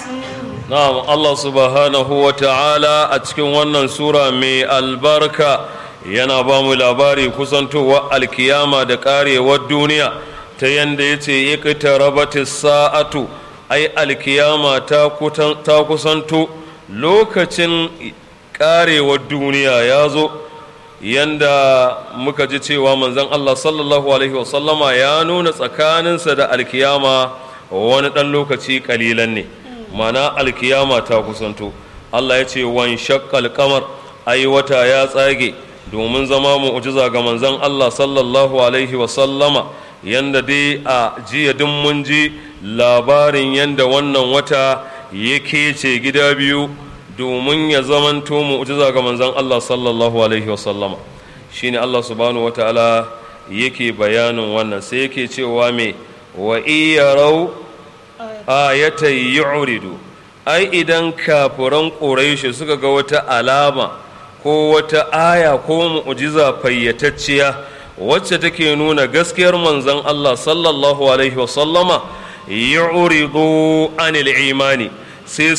na'am Allah subhanahu wa ta'ala a cikin wannan sura mai albarka yana ba mu labari kusantowa alkiyama da karewar duniya ta yanda ya ce iqtarabatis sa'atu ai alkiyama ta kusanto lokacin karewar duniya ya zo yanda muka ji cewa manzon Allah sallallahu alaihi wasallama ya nuna tsakaninsa da alkiyama wani ɗan lokaci ƙalilan ne mana alkiyama ta kusanto Allah ya ce wan shakkal kamar ai wata ya tsage domin zama mu'jiza ga manzon Allah sallallahu alaihi wasallama yanda dai a jiya duk mun ji labarin yanda wannan wata yake ce gida biyu domin ya zamanto mu'jiza ga manzon Allah sallallahu alaihi wasallama shine Allah subhanahu wataala yake bayanin wannan sai yake cewa me wa iyarau ayatan yu'ridu ai idan kafiran quraishi suka ga wata alama ko wata aya ko mu'jiza fayyatacciya wacce take nuna gaskiyar manzon Allah sallallahu alaihi wasallama yu'ridu anil imani sai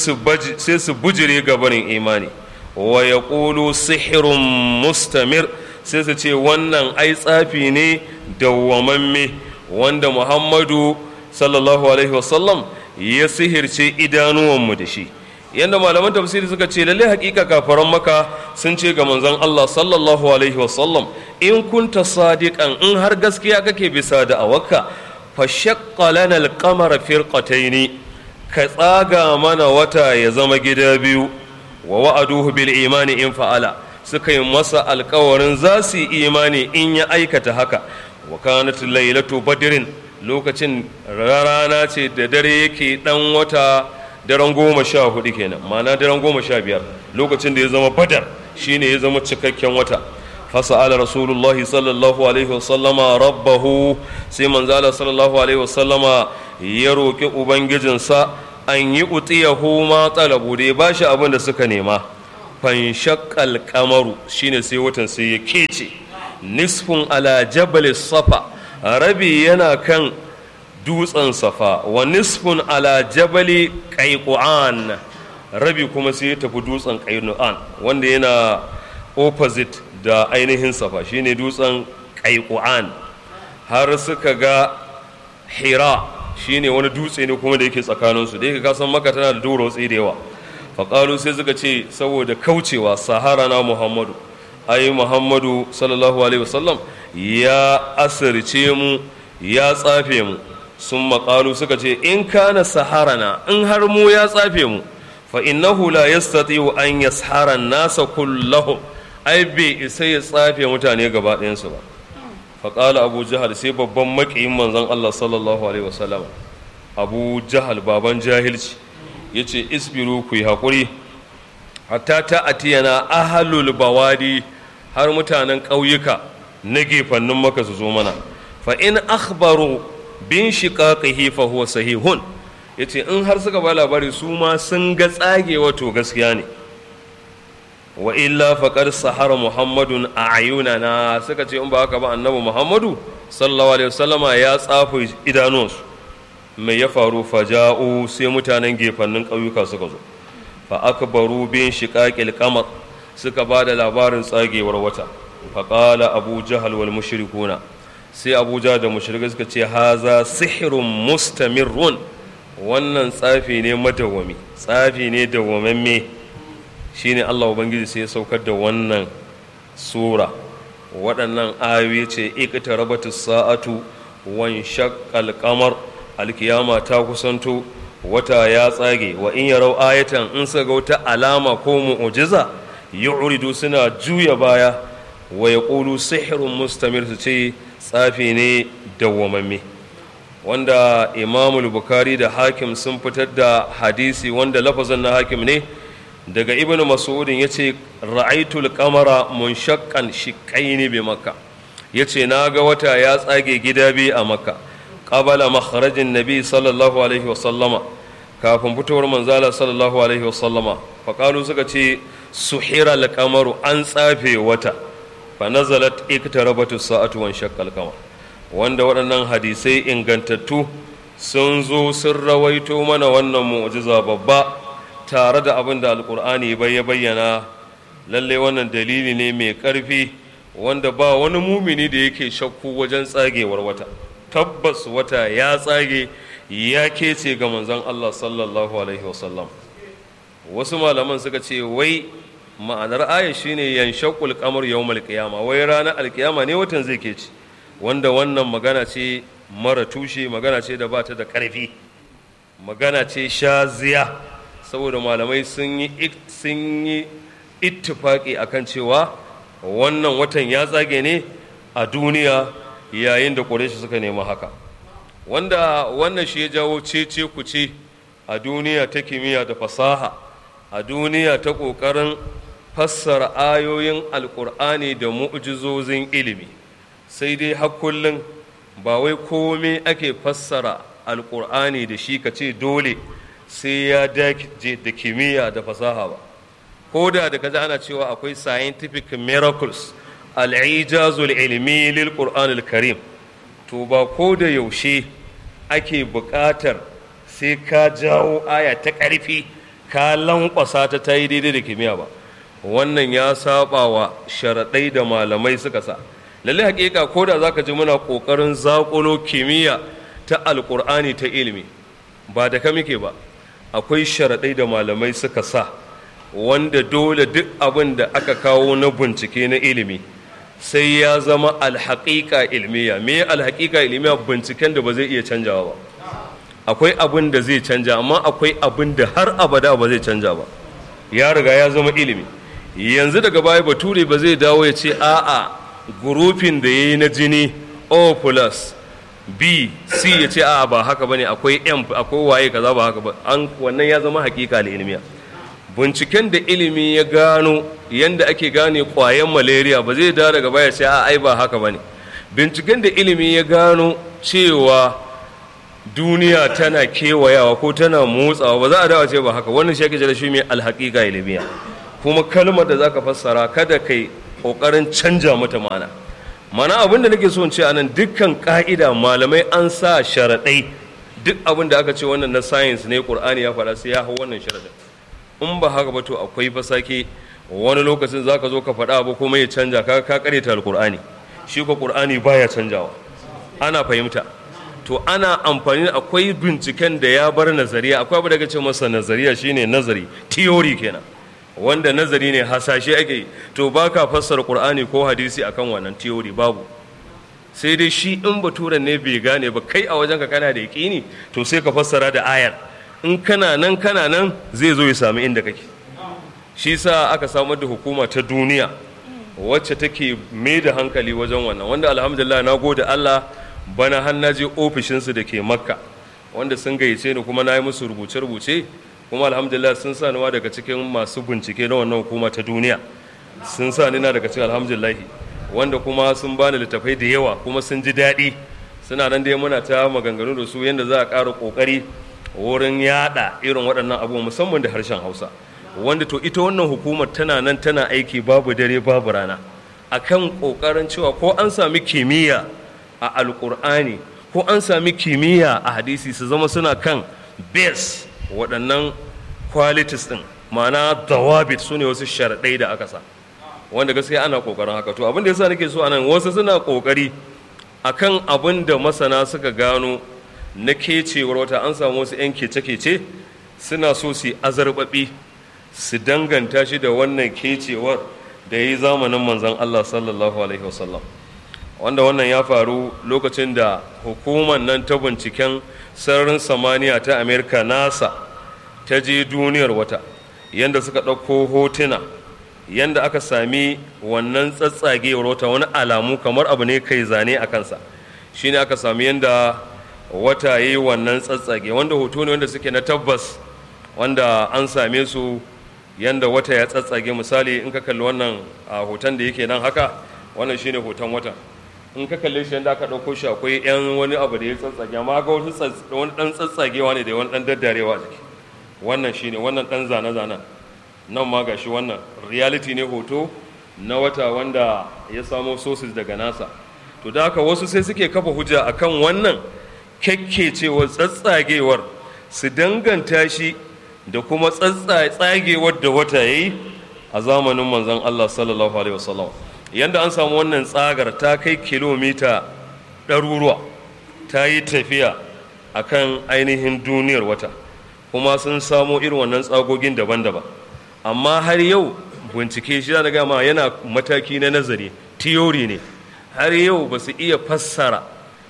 su bujire gabanin imani wa ya ƙulu sihirun mustamir sai su ce wannan ai tsafi ne dawwamamme wanda muhammadu sallallahu alaihi wasallam ya sihirce idanuwanmu da shi yadda malaman tafsiri suka ce lalle hakika kafaran maka sun ce ga manzon Allah sallallahu alaihi wasallam in kunta sadiqan in har gaskiya kake bisa da awaka fa shaqqa lana al-qamara firqataini ka tsaga mana wata ya zama gida biyu wa wa'aduhu bil imani in fa'ala suka yi masa alkawarin za su yi imani in ya aikata haka wa kanat lailatu badrin lokacin rana ce da dare yake dan wata daren goma sha hudu kenan ma'ana daren goma sha biyar lokacin da ya zama badar shine ya zama cikakken wata fasa'ala rasulullahi sallallahu alaihi wasallama rabbahu sai manzala sallallahu alaihi wasallama ya roƙi ubangijinsa an yi utiyahu ma talabu da ya ba shi abin da suka nema fanshakal kamaru shine sai watan sai ya kece nisfun ala jabal safa rabi yana kan dutsen safa wa nisfun ala jabali qaiqan rabi kuma sai ya tafi dutsen qaiqan wanda yana opposite da ainihin safa shine dutsen qaiqan har suka ga hira shine wani dutse ne kuma da yake tsakaninsu da yake kasan maka tana da doro da yawa faƙalu sai suka ce saboda kaucewa sahara na muhammadu ai muhammadu sallallahu alaihi wasallam ya asirce mu ya tsafe mu sun maƙalu suka ce in kana sahara na in har mu ya tsafe mu fa innahu la yastati'u an yashara nasa kullahum ai bai isa ya tsafe mutane gaba ɗayansu ba faƙala abu jahal sai babban maƙiyin manzon Allah sallallahu alaihi wasallam abu jahal baban jahilci ya ce isbiru ku yi haƙuri hatta ta atiyana ahalul bawadi har mutanen ƙauyuka na gefannin maka su zo mana fa in akhbaru bin shiqaqihi fa huwa sahihun yace in har suka ba labari su ma sun ga tsagewa to gaskiya ne wa illa faƙar sahara muhammadun a ayunana suka ce in ba haka ba annabi muhammadu sallallahu alaihi wasallama ya tsafa idanunsu mai ya faru faja'u sai mutanen gefannin ƙauyuka suka zo fa akbaru bin shiqaqil qamar suka ba da labarin tsagewar wata fa qala abu jahal wal mushrikuna sai abu da mushrikai suka ce haza sihrun mustamirrun wannan tsafi ne madawwami tsafi ne dawwamamme shine Allah Ubangiji sai ya saukar da wannan sura waɗannan ayoyi ce ikita rabatu sa'atu wan shaqqal qamar alkiyama ta kusanto wata ya tsage wa in yarau ayatan in sa ga wata alama ko mu'jiza yu'ridu suna juya baya wa yaqulu sihrun mustamir su ce tsafi ne dawwamamme wanda imamul bukari da hakim sun fitar da hadisi wanda lafazin na hakim ne daga ibn mas'udin ya ce ra'aitul kamara munshakkan shiƙaini bi makka ya ce na ga wata ya tsage gida biyu a makka ƙabala makharajin nabi sallallahu alaihi wasallama kafin fitowar manzala sallallahu alaihi wasallama faƙalu suka ce suhira kamaru an tsafe wata fa nazalat iktarabatu sa'atu wan shaqqal qamar wanda waɗannan hadisai ingantattu sun zo sun rawaito mana wannan mu'jiza babba tare da abin da alkur'ani bai ya bayyana lalle wannan dalili ne mai ƙarfi wanda ba wani mumini da yake shakku wajen tsagewar wata tabbas wata ya tsage ya kece ga manzon Allah sallallahu alaihi wasallam wasu malaman suka ce wai ma'anar aya shine yanshaqul qamar yawmal qiyama wai ranar alkiyama ne watan zai kece wanda wannan magana ce mara tushe magana ce da ba ta da ƙarfi magana ce shaziya saboda malamai sun yi sun yi ittifaki akan cewa wannan watan ya tsage ne a duniya yayin da ƙureshi suka nemi haka wanda wannan shi ya jawo cece kuce a duniya ta kimiyya da fasaha a duniya ta ƙoƙarin fassara ayoyin alƙur'ani da mu'jizozin ilimi sai dai har kullum ba wai komai ake fassara alƙur'ani da shi ka ce dole sai ya dace da kimiyya da fasaha ba ko da da kaji ana cewa akwai scientific miracles al'ijazul ilmi lil qur'an karim to ba ko da yaushe ake buƙatar sai ka jawo aya ta ƙarfi ka lankwasa ta ta yi daidai da kimiyya ba wannan ya saba wa sharaɗai da malamai suka sa lalle hakika ko da zaka ji muna ƙoƙarin zaƙulo kimiyya ta alƙur'ani ta ilimi ba da ka muke ba akwai sharaɗai da malamai suka sa wanda dole duk abin da aka kawo na bincike na ilimi sai ya zama alhaƙiƙa ilmiya me alhaƙiƙa ilmiya binciken da ba zai iya canjawa ba akwai abin da zai canja amma akwai abin da har abada ba zai canja ba ya riga ya zama ilimi yanzu daga baya bature ba zai dawo ya ce a'a gurufin da ya yi na jini o plus b c ya ce a'a ba haka bane akwai m akwai waye kaza ba haka ba an wannan ya zama hakika da ilmiya binciken da ilimi ya gano yanda ake gane kwayan malaria ba zai dawo daga baya sai a ai ba haka bane binciken da ilimi ya gano cewa duniya tana kewayawa ko tana motsawa ba za a dawo ce ba haka wannan shi ake jira shi mai alhaƙiƙa ilmiya kuma kalmar da zaka fassara kada kai kokarin canja mata mana mana abin da nake so in ce anan dukkan ka'ida malamai an sa sharaɗai duk abin da aka ce wannan na science ne qur'ani ya faɗa sai ya hau wannan sharaɗin in ba haka ba to akwai fasake wani lokacin zaka zo ka faɗa abu kuma ya canja ka ka kareta alqur'ani shi ko qur'ani baya canjawa ana fahimta to ana amfani akwai binciken da ya bar nazariya akwai abu da ce masa nazariya shine nazari theory kenan wanda nazari ne hasashe ake yi to ba ka fassara qur'ani ko hadisi akan wannan theory babu sai dai shi in baturen ne bai gane ba kai a wajenka kana da yaƙini to sai ka fassara da ayar in kana nan kana nan zai zo ya sami inda kake shi sa aka samar da hukuma ta duniya wacce take mai da hankali wajen wannan wanda alhamdulillah na gode Allah bana har na je ofishinsu da ke makka wanda sun gayyace ni kuma na yi musu rubuce-rubuce kuma alhamdulillah sun sa niwa daga cikin masu bincike na wannan hukuma ta duniya sun sa ni na daga cikin alhamdulillah wanda kuma sun bani littafai da yawa kuma sun ji daɗi suna nan dai muna ta maganganu da su yadda za a ƙara ƙoƙari wurin yaɗa irin waɗannan abubuwa musamman da harshen hausa wanda to ita wannan hukumar tana nan tana aiki babu dare babu rana akan ƙoƙarin cewa ko an sami kimiyya a alƙur'ani ko an sami kimiyya a hadisi su zama suna kan base waɗannan qualities ɗin ma'ana dawabit su ne wasu sharaɗai da aka sa wanda gaskiya ana ƙoƙarin haka to abin da yasa nake so anan wasu suna ƙoƙari akan abin da masana suka gano na kecewar wata an samu wasu 'yan kece-kece suna so su azarbaɓi su danganta shi da wannan kecewar da ya yi zamanin manzon Allah sallallahu alaihi wasallam wanda wannan ya faru lokacin da hukumar nan ta binciken sararin samaniya ta amerika nasa ta je duniyar wata yadda suka ɗauko hotuna yadda aka sami wannan tsatsagewar wata wani alamu kamar abu ne kai zane a kansa shine aka sami yadda wata yi wannan tsatsage wanda hoto ne wanda suke na tabbas wanda an same su yadda wata ya tsatsage misali in ka kalli wannan a hoton da yake nan haka wannan shine hoton wata in ka kalle shi yadda aka ɗauko shi akwai yan wani abu da ya tsatsage amma ga wani ɗan tsatsagewa ne da wani ɗan daddarewa a jiki wannan shine wannan ɗan zane-zanen nan ma ga shi wannan reality ne hoto na wata wanda ya samo sources daga nasa to da haka wasu sai suke kafa hujja akan wannan kyakkecewar tsatsagewar su danganta shi da kuma tsagewar da wata ya yi a zamanin manzon Allah sallallahu alaihi wasallam yanda an samu wannan tsagar ta kai kilomita ɗaruruwa ta yi tafiya a kan ainihin duniyar wata kuma sun samo irin wannan tsagogin daban-daban amma har yau bincike shi na gama yana mataki na nazari tiyori ne har yau ba su iya fassara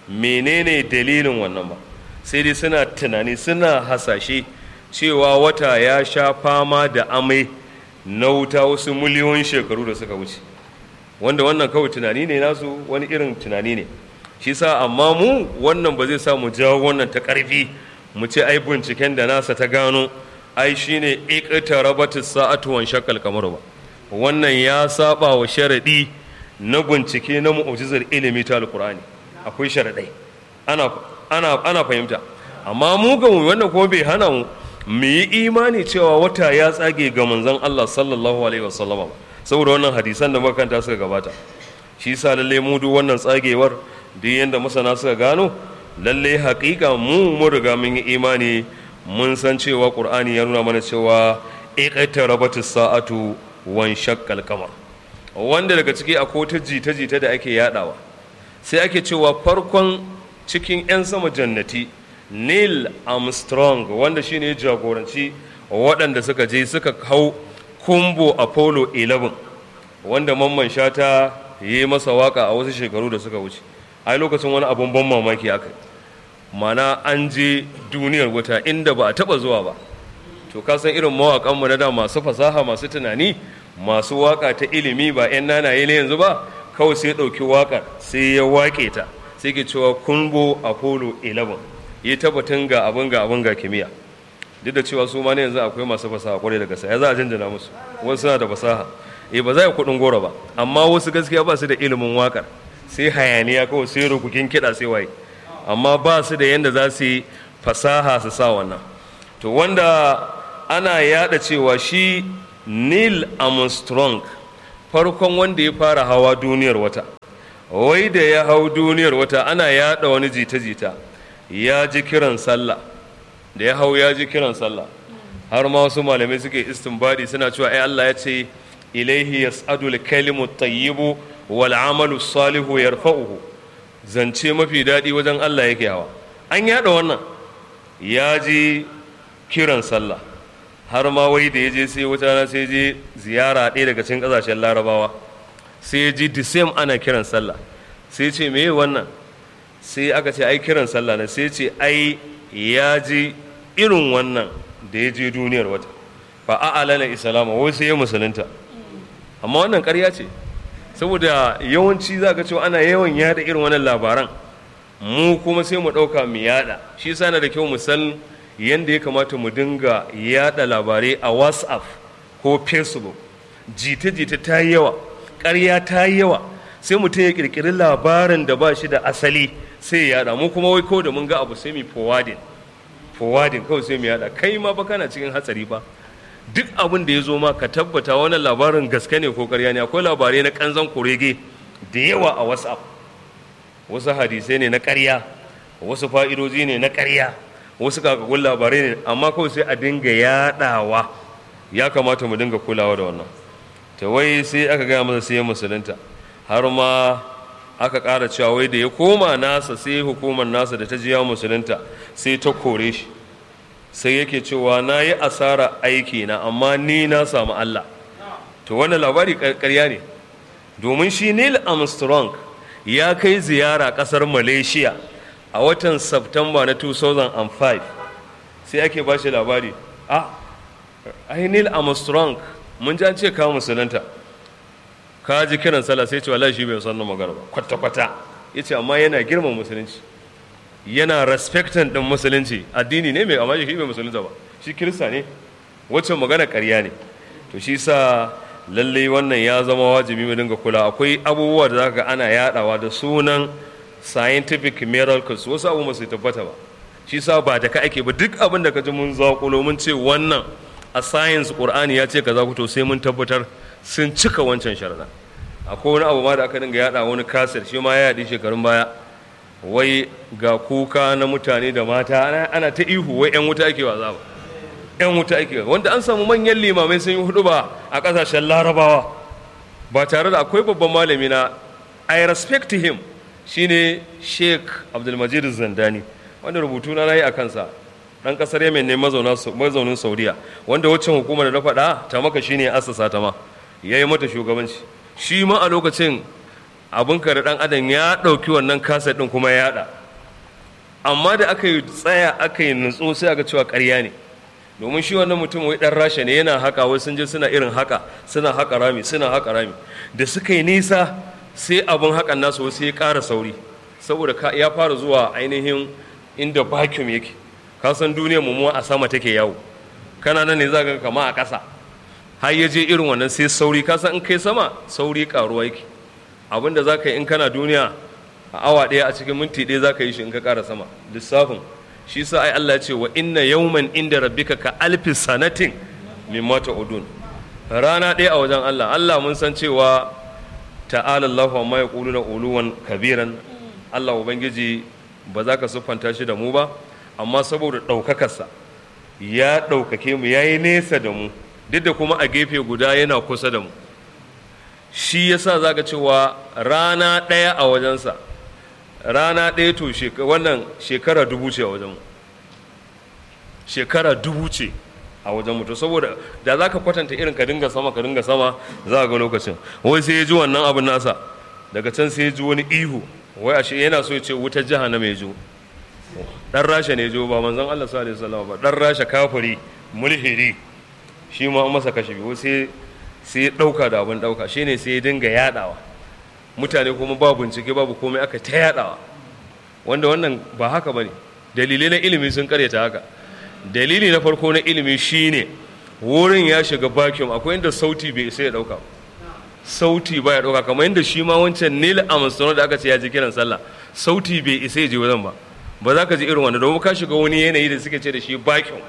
menene dalilin wannan ba sai dai suna tunani suna hasashe cewa wata ya sha fama da amai na wuta wasu miliyoyin shekaru da suka wuce wanda wannan kawai tunani ne nasu wani irin tunani ne shi sa amma mu wannan ba zai sa mu jawo wannan ta ƙarfi mu ce ai binciken da nasa ta gano ai shine iqta rabatis sa'atu wan shakkal kamar ba wannan ya saba wa sharadi na bincike na mu'jizar ilimi ta alqur'ani akwai sharadai ana ana ana fahimta amma mu ga mu wannan kuma bai hana mu mu yi imani cewa wata ya tsage ga manzon Allah sallallahu alaihi wasallama ba saboda wannan hadisan da makanta suka gabata shi sa lalle mu duk wannan tsagewar duk yanda masana suka gano lalle haƙiƙa mu mun riga mun yi imani mun san cewa qur'ani ya nuna mana cewa iqtarabatis sa'atu wan shaqqal qamar wanda daga ciki akwai ta jita jita da ake yadawa sai ake cewa farkon cikin 'yan sama jannati neil armstrong wanda shine ya jagoranci waɗanda suka je suka hau kumbo apollo 11 wanda mamman shata yi masa waka a wasu shekaru da suka wuce ai lokacin wani abun ban mamaki aka mana an je duniyar wuta inda ba a taba zuwa ba to ka san irin mawaƙanmu na da masu fasaha masu tunani masu waka ta ilimi ba 'yan nanaye ne yanzu ba kawai sai ɗauki waƙar sai ya waƙe ta sai ke cewa kumbo apollo 11 yi tabbatin ga abin ga abin ga kimiyya duk da cewa su ma ne yanzu akwai masu fasaha kwarai da gaske ya za a janjana musu wasu suna da fasaha eh ba za a kuɗin goro ba amma wasu gaskiya ba su da ilimin wakar sai hayaniya kawai sai rugugin kiɗa sai waye amma ba su da yadda za su yi fasaha su sa wannan to wanda ana yada cewa shi neil armstrong farkon wanda ya fara hawa duniyar wata wai da ya hau duniyar wata ana yada wani jita-jita ya ji kiran sallah da ya hau ya ji kiran sallah har ma wasu malamai suke istinbadi suna cewa ai Allah ya ce ilaihi yas'adu al-kalimu tayyibu wal amalu salihu yarfa'uhu zance mafi daɗi wajen Allah yake hawa an yada wannan ya ji kiran sallah har ma wai da ya je sai wata na sai je ziyara ɗaya daga cikin ƙasashen larabawa sai ya ji the same ana kiran sallah sai ce me wannan sai aka ce ai kiran sallah ne sai ce ai ya ji irin wannan da ya je duniyar wata fa a'alana islama wai sai ya musulunta amma wannan ƙarya ce saboda yawanci za ka cewa ana yawan yada irin wannan labaran mu kuma sai mu ɗauka mu yada shi sa na da kyau mu san yadda ya kamata mu dinga yada labarai a whatsapp ko facebook jita-jita ta yi yawa ƙarya ta yi yawa sai mutum ya ƙirƙiri labarin da ba shi da asali sai ya yada mu kuma wai ko da mun ga abu sai mu forwarding forwarding kawai sai mu yada kai ma ba kana cikin hatsari ba duk abin da ya zo ma ka tabbata wannan labarin gaske ne ko ƙarya ne akwai labarai na kanzan kurege da yawa a whatsapp wasu hadisai ne na ƙarya wasu fa'idoji ne na ƙarya wasu kakagun labarai ne amma kawai sai a dinga yaɗawa ya kamata mu dinga kulawa da wannan ta wai sai aka gaya masa sai ya musulunta har ma aka ƙara cewa wai da ya koma nasa sai hukumar nasa da ta ji ya musulunta sai ta kore shi sai yake cewa na yi asara aiki na amma ni na samu Allah to wannan labari ƙarya ne domin shi Neil Armstrong ya kai ziyara ƙasar Malaysia a watan September na 2005 sai ake ba shi labari ah ai Neil Armstrong mun ji an ce ka musulunta ka ji kiran sallah sai ce wallahi shi bai san magana ba kwata kwata yace amma yana girman musulunci yana respectan din musulunci addini ne mai amma shi bai musulunta ba shi kirista ne wacce magana ƙarya ne to shi sa lalle wannan ya zama wajibi mu dinga kula akwai abubuwa da zaka ga ana yadawa da sunan scientific miracles wasu abu masu tabbata ba shi sa ba da ka ake ba duk abin da ka ji mun zaƙulo mun ce wannan a science qur'ani ya ce kaza to sai mun tabbatar sun cika wancan sharada akwai wani abu ma da aka dinga yada wani kasir shi ma ya yaɗi shekarun baya wai ga kuka na mutane da mata ana ta ihu wai 'yan wuta ake waza ba 'yan wuta ake wanda an samu manyan limamai sun yi hudu ba a ƙasashen larabawa ba tare da akwai babban malami na i respect him shine sheikh abdulmajid zandani wanda rubutu na yi a kansa dan kasar yemen ne mazaunin saudiya wanda waccan hukumar da na faɗa ta maka shine asasa ta ma ya yi mata shugabanci shi ma a lokacin abin da dan adam ya ɗauki wannan kaset ɗin kuma ya yaɗa amma da aka yi tsaya aka yi nutso sai aka cewa ƙarya ne domin shi wannan mutum wai ɗan rasha ne yana haka wai sun je suna irin haka suna haka rami suna haka rami da suka yi nisa sai abin hakan nasu wasu ya ƙara sauri saboda ya fara zuwa ainihin inda vacuum yake ka san duniyar mu a sama take yawo kana nan ne za ka kama a ƙasa har ya je irin wannan sai sauri ka san in kai sama sauri karuwa yake abin da za ka yi in kana duniya a awa ɗaya a cikin minti ɗaya za ka yi shi in ka ƙara sama lissafin shi sa ai Allah ya ce wa inna yawman inda rabbika ka alfi sanatin mimma udun rana ɗaya a wajen Allah Allah mun san cewa ta'ala Allahu amma yaquluna uluwan kabiran Allah ubangiji ba za ka siffanta shi da mu ba amma saboda ɗaukakarsa ya ɗaukake mu ya yi nesa da mu duk da kuma a gefe guda yana kusa da mu shi yasa za ka cewa rana ɗaya a wajensa rana ɗaya to wannan shekara dubu ce a wajenmu shekara dubu ce a wajen mutu saboda da za ka kwatanta irin ka dinga sama ka dinga sama za ga lokacin wai sai ya ji wannan abin nasa daga can sai ya ji wani ihu wai ashe yana so ya ce wutar jiha na mai jo dan rasha ne jo ba manzon Allah sallallahu alaihi wasallam ba dan rasha kafiri mulhiri shi ma an masa kashe biyu sai sai ya dauka da abin dauka shine sai ya dinga yadawa mutane kuma ba bincike babu komai aka ta yadawa wanda wannan ba haka bane dalilai na ilimi sun karyata haka dalili na farko na ilimi shine wurin ya shiga vacuum akwai inda sauti bai sai ya dauka sauti ba ya dauka kamar inda shi ma wancan Neil Armstrong da aka ce ya ji kiran sallah sauti bai isa ya je wajen ba ba za ka ji irin wanda domin ka shiga wani yanayi da suke ce da shi vacuum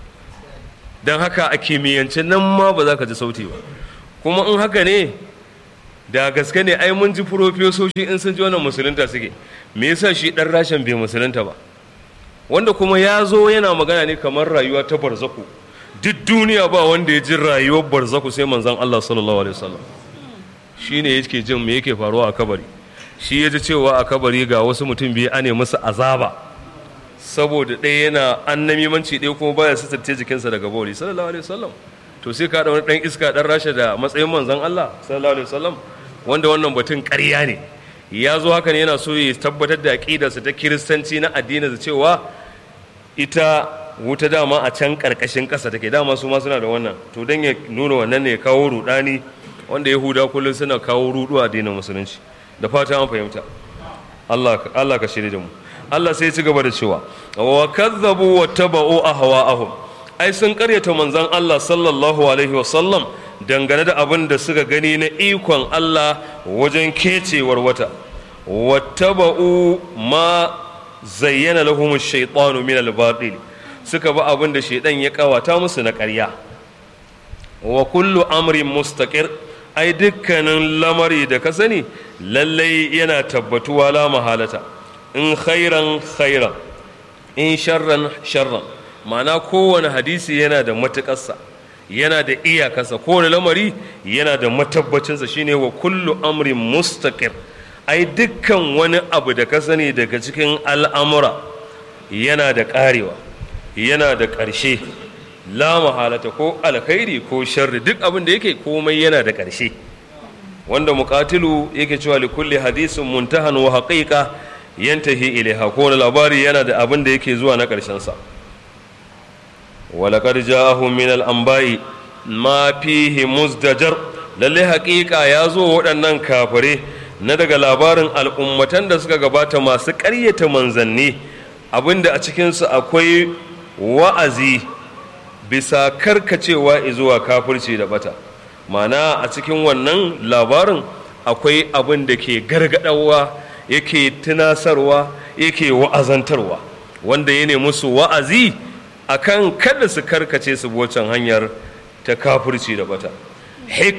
don haka a kimiyyance nan ma ba za ka ji sauti ba kuma in haka ne da gaske ne ai mun ji furofesoshi in sun ji wannan musulunta suke me yasa shi dan rashin bai musulunta ba wanda kuma ya zo yana magana ne kamar rayuwa ta barzaku duk duniya ba wanda ya ji rayuwar barzaku sai manzon Allah sallallahu alaihi wasallam shine yake jin me yake faruwa a kabari shi ya ji cewa a kabari ga wasu mutum biyu ane musu azaba saboda ɗaya yana annamimanci ɗaya kuma baya sitarce jikinsa daga bori sallallahu alaihi wasallam to sai ka da wani ɗan iska ɗan rasha da matsayin manzon Allah sallallahu alaihi wasallam wanda wannan batun ƙarya ne ya zo haka ne yana so ya tabbatar da aƙidarsa ta kiristanci na addini da cewa ita wuta dama a can ƙarƙashin ƙasa take dama su ma suna da wannan to don ya nuna wannan ne ya kawo rudani wanda yahuda kullum suna kawo rudu a addinin musulunci da fata an fahimta Allah Allah ka shirye da mu Allah sai ya ci gaba da cewa wa kazzabu wa taba'u ahwa'ahum ai sun karyata manzon Allah sallallahu alaihi wa sallam dangane da abin da suka gani na ikon Allah wajen kecewar wata wattaba'u ma zayyana lahum ash-shaytanu min al-batil suka ba abin da shaydan ya kawata musu na ƙarya wa kullu amrin mustaqir ai dukkanin lamari da ka sani lallai yana tabbatuwa la mahalata in khairan khairan in sharran sharran ma'ana kowane hadisi yana da matuƙarsa yana da iyakarsa kowane lamari yana da matabbacinsa shine wa kullu amrin mustaqir ai dukkan wani abu da ka sani daga cikin al'amura yana da ƙarewa yana da ƙarshe la mahalata ko alkhairi ko sharri duk abin da yake komai yana da ƙarshe wanda muqatilu yake cewa li kulli hadisin muntahan wa haqiqa yantahi ilaiha ko labari yana da abin da yake zuwa na ƙarshen sa ولقد جاءهم من الأنباء ما فيه مزدجر lalle haƙiƙa ya zo waɗannan kafare na daga labarin al'ummatan da suka gabata masu ƙaryata manzanni abinda a cikinsu akwai wa'azi bisa karkacewa zuwa kafirci da bata mana a cikin wannan labarin akwai abin da ke gargaɗawa yake tunasarwa yake wa'azantarwa wanda ya ne musu wa'azi akan kada su karkace su wacan hanyar ta kafirci da bata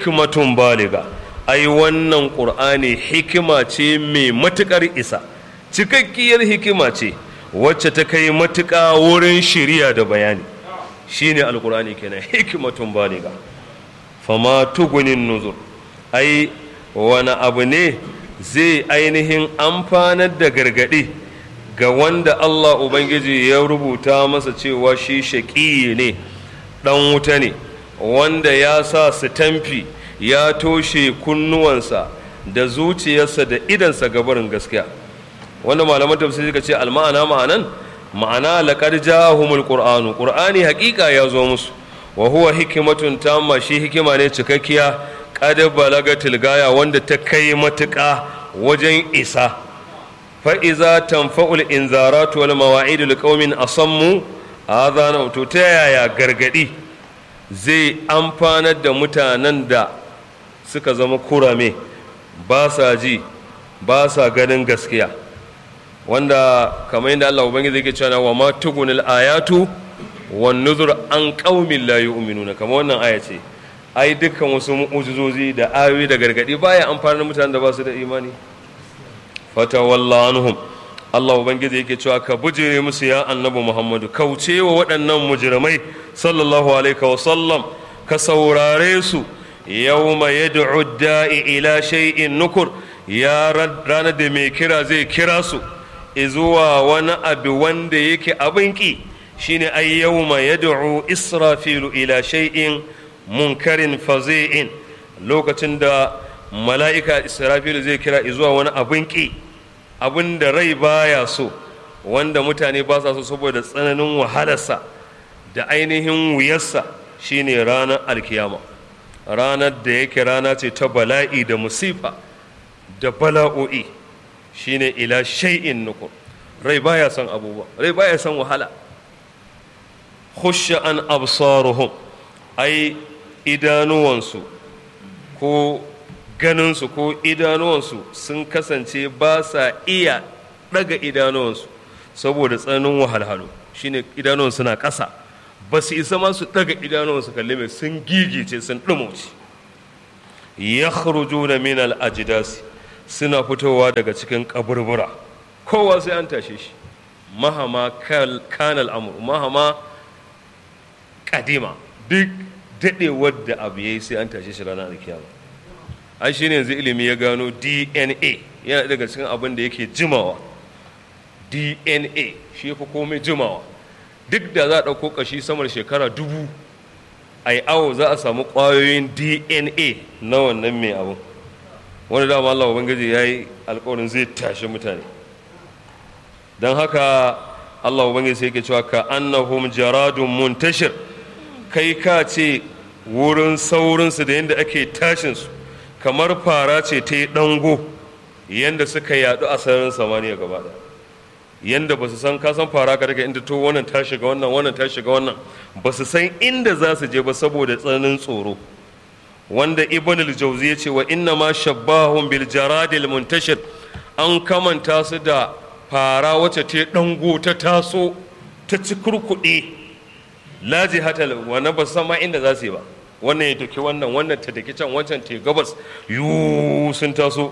hikmatun baliga ai wannan ƙur'ani hikima ce mai matuƙar isa cikakkiyar hikima ce wacce ta kai matuƙa wurin shiriya da bayani shine alkur'ani kenan hikimatun baliga fama tugunin nuzur ai wani abu ne zai ainihin amfanar da gargaɗi ga wanda Allah Ubangiji ya rubuta masa cewa shi shaƙi ne ɗan wuta ne wanda ya sa sitamfi ya toshe kunnuwansa da zuciyarsa da idansa gabarin gaskiya wanda malaman tafsiri suka ce alma'ana ma'anan ma'ana laqad ja'ahumul qur'anu qur'ani haƙiƙa ya zo musu wa huwa hikmatun tamma shi hikima ne cikakkiya qad balagatil gaya wanda ta kai matuƙa wajen isa fa iza tanfa'ul inzaratu wal mawa'idul qaumin asammu adana to ta yaya gargadi zai amfanar da mutanen da suka zama kurame ba sa ji ba sa ganin gaskiya wanda kamar yadda Allah Ubangiji yake cewa wa ma tugunil ayatu wan nuzur an qaumin la yu'minuna kamar wannan aya ce ai dukkan wasu mu'ujizozi da ayoyi da gargadi baya amfani da mutanen da ba su da imani fatawalla anhum Allah Ubangiji yake cewa ka bujire musu ya annabi Muhammadu kauce wa waɗannan mujrimai sallallahu alaihi wa sallam ka saurare su yawma yad'u da'i ila shay'in nukur ya ranar da mai kira zai kira su zuwa wani abu wanda yake abin ki shine ay yawma yad'u israfilu ila shay'in munkarin fazi'in lokacin da mala'ika israfilu zai kira zuwa wani abin ki abin da rai baya so wanda mutane ba sa so saboda tsananin wahalarsa da ainihin wuyarsa shine ranar alkiyama ranar da yake rana ce ta bala'i da musifa da bala'o'i shine ila shay'in nukur rai baya son abubuwa rai baya son wahala khusha an absaruhum ai idanuwansu ko ganinsu ko idanuwansu sun kasance ba sa iya daga idanuwansu saboda tsananin wahalhalu shine idanuwan suna ƙasa ba su isa ma su daga idanuwansu kalli mai sun gigice sun ɗumauci ya na min al-ajdasi suna fitowa daga cikin kaburbura kowa sai an tashe shi mahama kan al'amur mahama kadima duk daɗewar da abu ya yi sai an tashe shi ranar alkiyama ai shi ne yanzu ilimi ya gano dna yana daga cikin abin da yake jimawa dna shi fi komai jimawa duk da za a ɗauko ƙashi samar shekara dubu a yi awo za a samu ƙwayoyin dna na wannan mai abu wani dama allah ubangiji ya yi alkawarin zai tashi mutane don haka allah ubangiji sai yake cewa ka annahum jaradun muntashir kai ka ce wurin saurinsu da yadda ake tashinsu kamar fara ce ta yi ɗango yadda suka yadu a sararin samaniya gaba ɗaya yadda ba su san kasan fara ka daga inda to wannan ta shiga wannan wannan ta shiga wannan ba su san inda za su je ba saboda tsananin tsoro wanda ibn al-jawzi ya ce wa inna ma shabbahum bil jaradil muntashir an kamanta su da fara wacce ta ɗango ta taso ta ci kurkuɗe laji hatal wannan ba san ma inda za su yi ba wannan ya doki wannan wannan ta daki can wancan ta gabas yu sun taso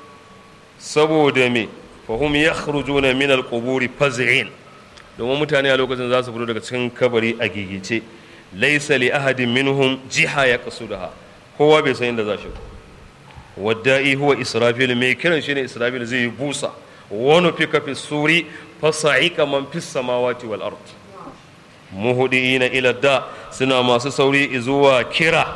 saboda me fahum yakhrujuna min al-quburi faz'in domin mutane a lokacin za su fito daga cikin kabari a gigice laysa li ahadin minhum jiha ya qasudaha kowa bai san inda za shi wadda'i huwa israfil mai kiran shine israfil zai yi busa wani fika fi suri fasa'ika man fis samawati wal ard muhudiina ila da suna masu sauri zuwa kira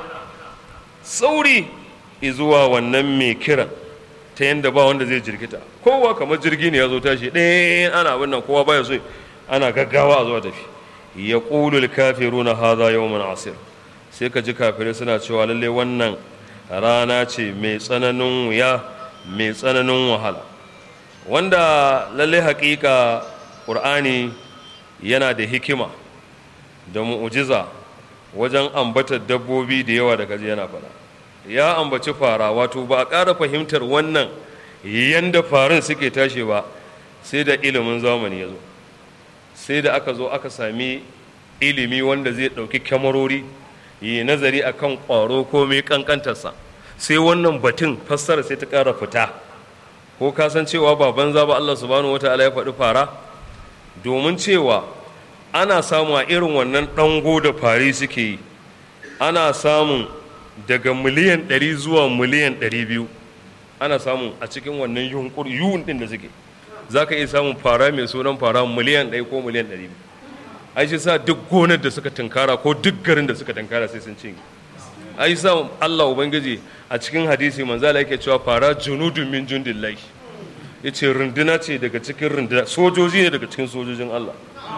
sauri zuwa wannan mai kiran ta yadda ba wanda zai jirgita kowa kamar jirgi ne ya zo tashi ɗaya ana abin nan kowa baya so ana gaggawa a zuwa tafi ya ƙulul kafiru na haza yawon asir sai ka ji kafirai suna cewa lalle wannan rana ce mai tsananin wuya mai tsananin wahala wanda lalle haƙiƙa ƙur'ani yana da hikima da mu'ujiza wajen ambatar dabbobi da yawa da kaji yana faɗa ya ambaci fara wato ba a ƙara fahimtar wannan yanda farin suke tashi ba sai da ilimin zamani ya zo sai da aka zo aka sami ilimi wanda zai ɗauki kyamarori yi nazari a kan ƙwaro ko mai ƙanƙantarsa sai wannan batun fassara sai ta ƙara fita ko ka san cewa ba banza ba Allah subhanahu wataala ya faɗi fara domin cewa ana samu a irin wannan ɗango da fari suke yi ana samun daga miliyan 100 zuwa miliyan 200 ana samun a cikin wannan yunkur yun ɗin da suke za ka iya samun fara mai sunan fara miliyan 1 ko miliyan 200 ai shi sa duk gonar da suka tunkara ko duk garin da suka tunkara sai sun cinye ai sa Allah ubangiji a cikin hadisi manzala yake cewa fara junudun min jundillahi yace runduna ce daga cikin runduna sojoji ne daga cikin sojojin Allah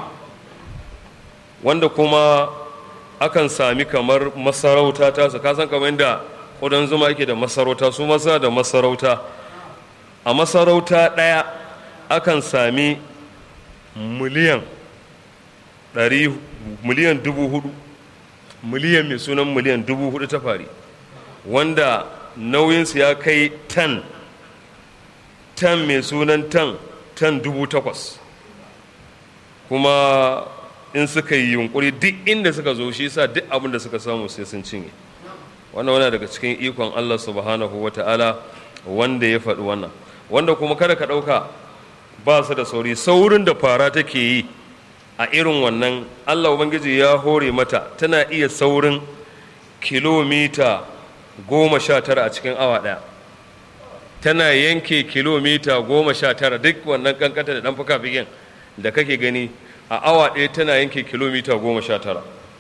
wanda kuma akan sami kamar masarauta ta su kasan kamar yadda ƙudan zuma yake da masarauta su masa da masarauta a masarauta ɗaya akan sami miliyan ɗari miliyan dubu hudu miliyan mai sunan miliyan dubu hudu ta fari wanda nauyinsu ya kai tan tan mai sunan tan tan dubu takwas kuma in suka yi yunkuri duk inda suka zo shi sa duk abin da suka samu sai sun cinye wannan wana daga cikin ikon Allah subhanahu wa ta'ala wanda ya faɗi wannan wanda kuma kada ka ɗauka ba su da sauri saurin da fara take yi a irin wannan Allah Ubangiji ya hore mata tana iya saurin kilomita goma sha tara a cikin awa ɗaya tana yanke kilomita goma sha tara duk wannan kankanta da ɗan fuka fikin da kake gani a awa ɗaya tana yanke kilomita goma sha tara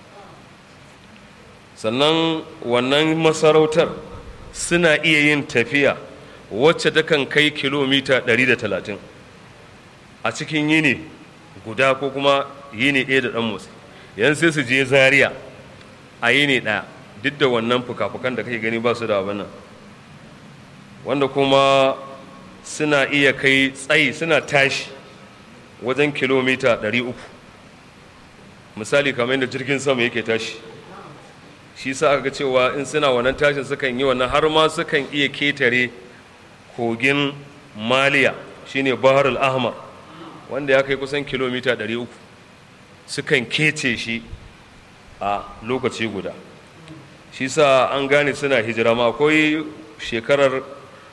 sannan wannan masarautar suna iya yin tafiya wacce takan kai kilomita 130 a cikin yini guda ko kuma yini ɗaya da ɗan motsi yan sai su je zaria a yini ɗaya duk da wannan fuka-fukan da kake gani ba su da abin nan wanda kuma suna iya kai tsayi suna tashi wajen kilomita 300 misali kamar yadda jirgin sama yake tashi shi sa aka ga cewa in suna wannan tashin sukan yi wannan har ma sukan iya ketare kogin maliya shine bahar al-ahmar wanda ya kai kusan kilomita 300 sukan kece shi a lokaci guda shi sa an gane suna hijira ma akwai shekarar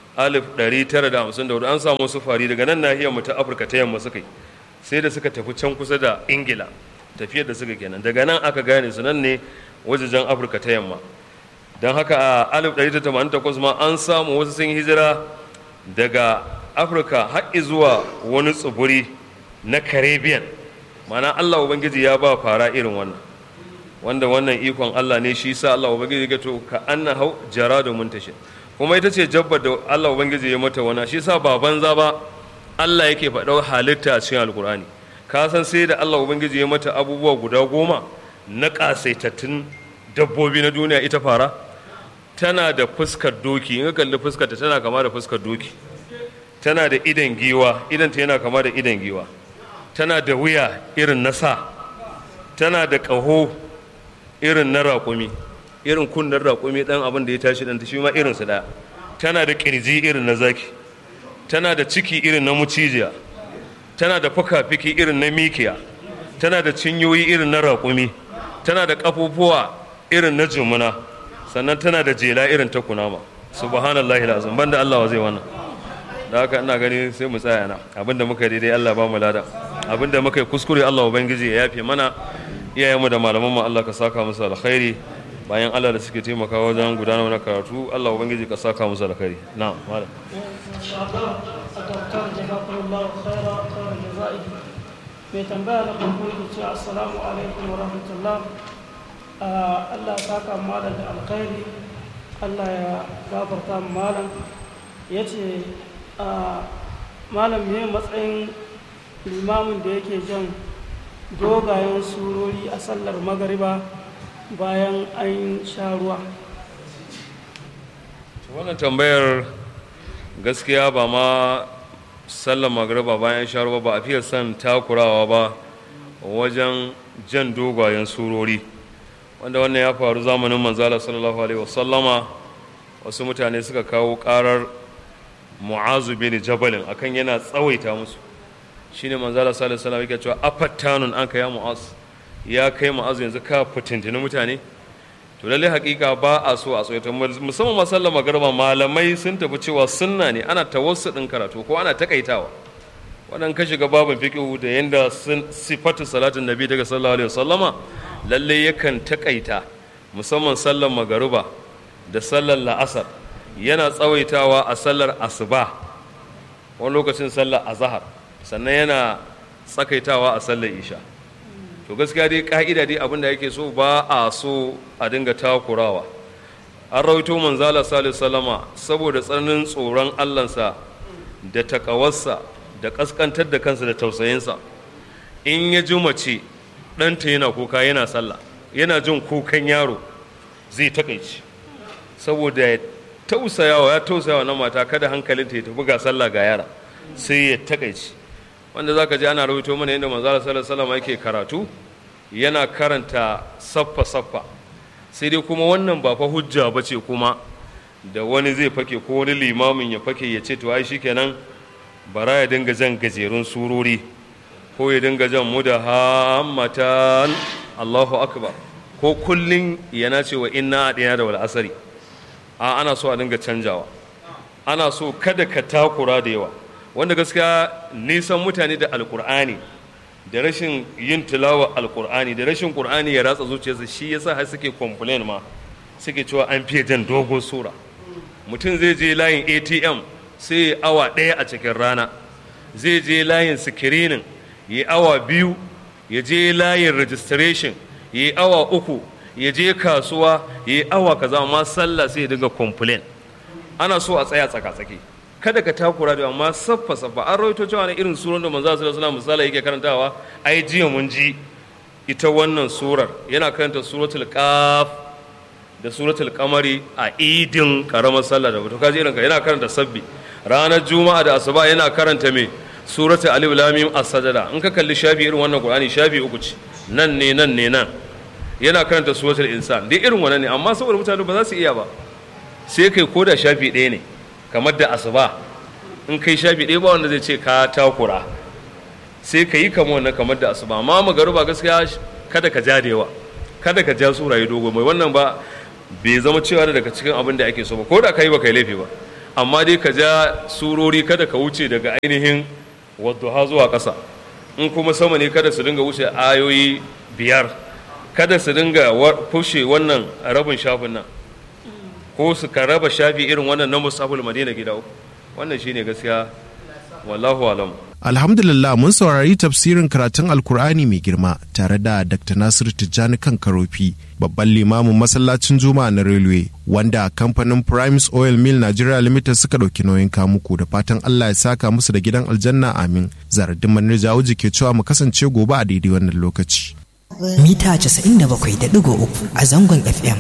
1954 an samu su fari daga nan nahiyar mu ta afirka ta yamma suka yi sai da suka tafi can kusa da ingila tafiyar da suka kenan daga nan aka gane su nan ne wajejen afirka ta yamma don haka a 1988 ma an samu wasu sun hijira daga afirka har zuwa wani tsibiri na caribbean mana allah ubangiji ya ba fara irin wannan wanda wannan ikon allah ne shi sa allah ubangiji ga to ka anna hau jara da muntashin kuma ita ce jabbar da allah ubangiji ya mata wana shi sa ba banza ba allah yake faɗa halitta a cikin alkur'ani ka san sai da allah ubangiji ya mata abubuwa guda goma na ƙasaitattun dabbobi na duniya ita fara tana da fuskar doki in ka kalli fuskarta tana kama da fuskar doki tana da idan giwa idanta yana kama da idan giwa tana da wuya irin na sa tana da ƙaho irin na raƙumi irin kunnen raƙumi ɗan abin da ya tashi ɗan shi ma irinsu ɗaya tana da ƙirji irin na zaki tana da ciki irin na mucijiya tana da fuka-fiki irin na mikiya tana da cinyoyi irin na raƙumi tana da ƙafufuwa irin na jumuna sannan tana da jela irin ta kunama subhanallahi lazim banda Allah wa zai wannan da haka ina gani sai mu tsaya na abinda muka yi daidai Allah ba mu lada abinda muka yi kuskure Allah ubangiji ya yafe mana iyayenmu da malaman mu Allah ka saka musu alkhairi bayan Allah da suke taimaka wajen gudanar da karatu Allah ubangiji ka saka musu alkhairi na'am malam mai tambaya na farko yake cewa assalamu alaikum wa rahmatullah Allah ya saka malam da alkhairi Allah ya gafarta malam ya ce malam ne matsayin limamin da yake jan dogayen surori a sallar magariba bayan an sha ruwa wannan tambayar gaskiya ba ma sallar magariba bayan sha ruwa ba a fiye son takurawa ba wajen jan dogayen surori wanda wannan ya faru zamanin manzala sallallahu alaihi wasallama wasu mutane suka kawo karar mu'azu bin jabalin akan yana tsawaita musu shine manzala sallallahu alaihi wasallam yake cewa afattanun an ya mu'az ya kai mu'azu yanzu ka fitintini mutane to lalle hakika ba a so a tsawaita musamman masallar magarba malamai sun tafi cewa sunna ne ana tawassu din karatu ko ana takaitawa wadan ka shiga babin fiqhu da yanda sifatu salatin nabi daga sallallahu alaihi wasallama lalle yakan takaita musamman sallar magariba da sallar la'asar yana tsawaitawa a sallar asuba wani lokacin sallar azahar sannan yana tsakaitawa a sallar isha to gaskiya dai ka'ida dai abinda yake so ba a so a dinga takurawa an rawaito manzala salisu salama saboda tsananin tsoron allansa da takawarsa da kaskantar da kansa da tausayinsa in ya ji mace ɗanta yana kuka yana sallah yana jin kukan yaro zai takaici saboda ya tausayawa ya tausayawa na mata kada hankalinta ya tafi ga sallah ga yara sai ya takaici wanda zaka ji ana rawaito mana yadda manzala sallallahu alaihi yake karatu yana karanta saffa saffa sai dai kuma wannan ba fa hujja ba ce kuma da wani zai fake ko wani limamin ya fake ya ce to ai shikenan bara ya dinga jan gajerun surori ko ya dinga jan mudahammatan Allahu akbar ko kullun yana cewa inna adina da wal asari a ana so a dinga canjawa ana so kada ka takura da yawa wanda gaskiya nisan mutane da alkur'ani da rashin yin tilawa alkur'ani da rashin qur'ani ya ratsa zuciyarsa shi yasa har suke complain ma suke cewa an fiye jan dogon sura mutum zai je layin atm sai ya awa ɗaya a cikin rana zai je layin sikirinin ya awa biyu ya je layin registration ya awa uku ya je kasuwa ya awa kaza amma sallah sai ya dinga complain ana so a tsaya tsaka-tsaki kada ka takura da amma saffa saffa an rawaito cewa na irin surar da manzo sallallahu alaihi misali yake karantawa ai jiya mun ji ita wannan surar yana karanta suratul qaf da suratul qamari a idin karamar sallah da to kaji irin ka yana karanta sabbi ranar juma'a da asuba yana karanta me suratul alif lam mim as-sajda in ka kalli shafi irin wannan qur'ani shafi uku ce nan ne nan ne nan yana karanta suratul insan dai irin wannan ne amma saboda mutane ba za su iya ba sai kai koda shafi ɗaya ne kamar da asuba in kai shafi ɗaya ba wanda zai ce ka takura sai ka yi kamar wannan kamar da asuba amma magaruba gaskiya kada ka ja da yawa kada ka ja sura yi dogo mai wannan ba bai zama cewa daga cikin abin da ake so ba ko da ka yi ba kai laifi ba amma dai ka ja surori kada ka wuce daga ainihin wadduha zuwa ƙasa in kuma sama ne kada su dinga wuce ayoyi biyar kada su dinga fushe wannan rabin shafin nan ko su ka raba shafi irin wannan na musabul madina gida uku wannan shine gaskiya wallahu alam alhamdulillah mun saurari tafsirin karatun alkur'ani mai girma tare da dr nasiru tijjani kan karofi babban limamin masallacin juma'a na railway wanda kamfanin primes oil mill nigeria limited suka ɗauki nauyin kamuku da fatan allah ya saka musu da gidan aljanna amin zaradin manir jawuji ke cewa mu kasance gobe a daidai wannan lokaci mita 97.3 a zangon fm